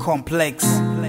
complex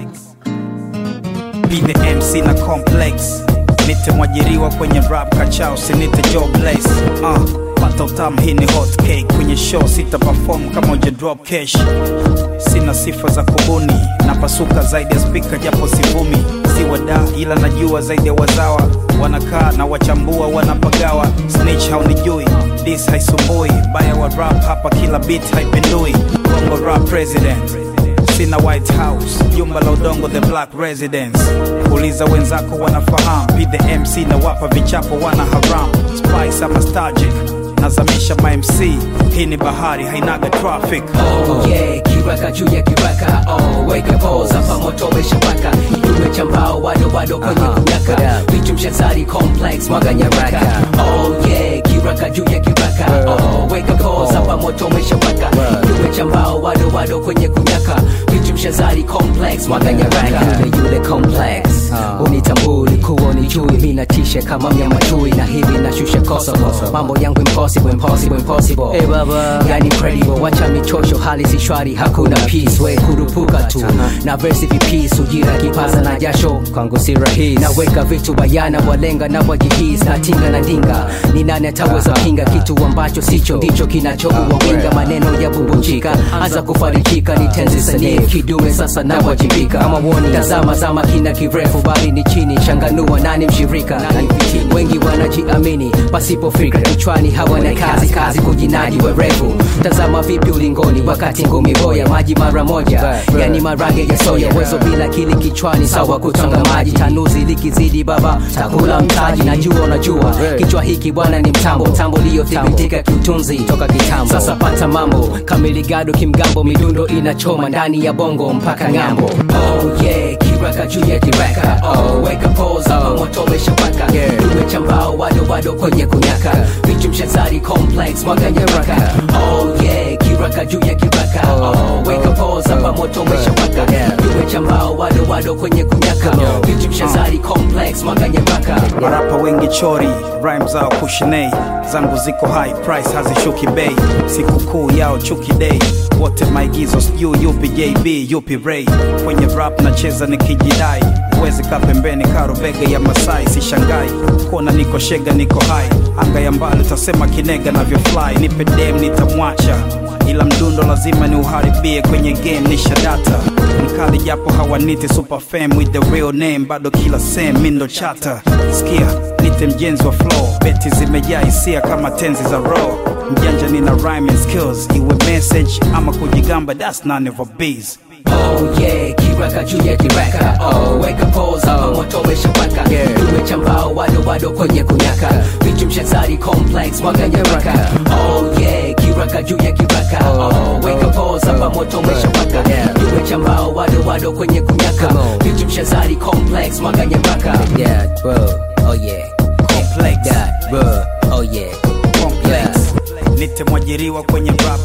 Be the MC na complex nite mwajiriwa kwenye rap kachao sinite jobless uh, pata utamu hii ni hot cake kwenye show sita perform kama uja drop cash sina sifa za kubuni napasuka zaidi ya spika japo sivumi si wada ila najua zaidi ya wazawa wanakaa na wachambua wanapagawa snitch haunijui dis haisumbui baya wa rap hapa kila beat haipindui bongo rap president sina white house jumba la udongo the black residence uliza wenzako wanafahamu be the mc na wapa vichapo wana haram spice ama stagic nazamisha mamc hii ni bahari hainaga traffic Oh yeah, kiraka juu ya kiraka oh, weka pose hapa moto umeshapaka kidume cha mbao wado wado kwenye Aha, kunyaka yeah. vitu mshazari complex mwaga nyaraka oh yeah, kiraka juu ya kiraka oh, weka pose hapa moto umeshapaka kidume cha mbao wado wado kwenye kunyaka vitu mshazari complex mwaga nyaraka yule yule complex unitambui kuwa unijui mi natisha kama mnyama chui na hivi nashusha koso mambo yangu impossible impossible impossible Eh, baba. yani incredible wacha michosho hali si shwari hakuna peace we kurupuka tu na versi vipis ujira kipaza na jasho kwangu si rahisi naweka vitu bayana walenga na wajihis na tinga na ndinga ni nani ataweza pinga kitu ambacho sicho ndicho kinachoua winga maneno ya bubunjika anza kufarikika ni tenzi sanii kidume sasa na wajibika Kama warning. tazama zama kina kirefu bali ni chini changanua nani mshirika wengi wanajiamini pasipo fikra kichwani hawana kazi kazi kujinadi werevu tazama vipi ulingoni wakati ngumi boya maji mara moja Right, right. yani marage ya soya wezo bila kili kichwani sawa kutanga maji tanuzi likizidi baba takula mtaji najua unajua Right. kichwa hiki bwana ni mtambo mtambo liyothibitika kiutunzi Toka kitambo. sasa pata mambo kamiligado kimgambo midundo inachoma ndani ya bongo mpaka ng'ambo oh yeah kiraka juu ya kiraka oh weka pose hapa moto umeshapaka Yeah. dume cha mbao wado wado kwenye kunyaka vitu mshazari complex mwaga nyaraka oh yeah kiraka juu ya kiraka oh weka pose hapa moto umeshapaka Yeah. dume cha mbao wado wado kwenye kunyaka vitu mshazari complex mwaga nyaraka marapa wengi chori rhyme zao kushinei zangu ziko high price hazishuki bei sikukuu yao chuki day wote maigizo sijui yupi jb yupi ray kwenye rap nacheza nikijidai huwezi kaa pembeni karobega ya masai sishangai kuona niko shega niko hai anga ya mbali utasema kinega navyofly nipe dem nitamwacha ila mdundo lazima ni uharibie kwenye game nisha data mkali japo hawaniti super fam with the real name bado kila sem mindo chata skia nite mjenzi wa flow beti zimejaa hisia kama tenzi za raw mjanja nina rhyming skills iwe message ama kujigamba that's none of a biz Oh yeah, kiraka juu ya kiraka oh, weka pose hapa moto umeshapaka Yeah. dume cha mbao wado wado kwenye kunyaka vitu mshazari complex mwaga nyaraka oh yeah, kiraka juu ya kiraka oh, weka pose hapa moto umeshapaka Yeah. dume cha mbao wado wado kwenye kunyaka Come on. vitu mshazari complex mwaga nyaraka yeah bro oh yeah complex that bro oh yeah complex nite mwajiriwa kwenye rap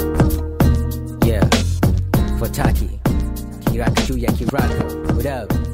yeah fataki kiraka juu ya kiraka what up